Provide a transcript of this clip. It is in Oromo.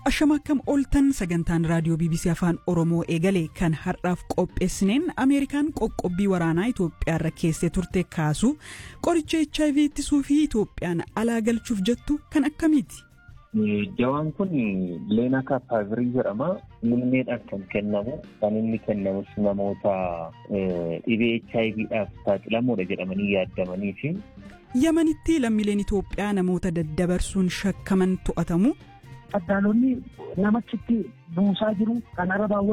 Ashama akkam ooltan sagantaan raadiyoo BBC Afaan Oromoo eegale kan har'aaf qopheessineen Ameerikaan qoqqobbii waraanaa Itoophiyaarra keessee turte kaasu qoricha HIV ittisuu fi Itoophiyaan alaa galchuuf jettu kan akkamiiti? Jawaan kun Leenaa Kaapaavirii jedhama. Muummeedhaan kan kennamu kan inni kennamus namoota dhibee HIVdhaaf saaxilamoodha jedhamanii yaadamanii fi. Yamanitti lammiileen Itoophiyaa namoota daddabarsuun shakkaman to'atamu. Addaalonni namachitti buusaa jiru kan arabaa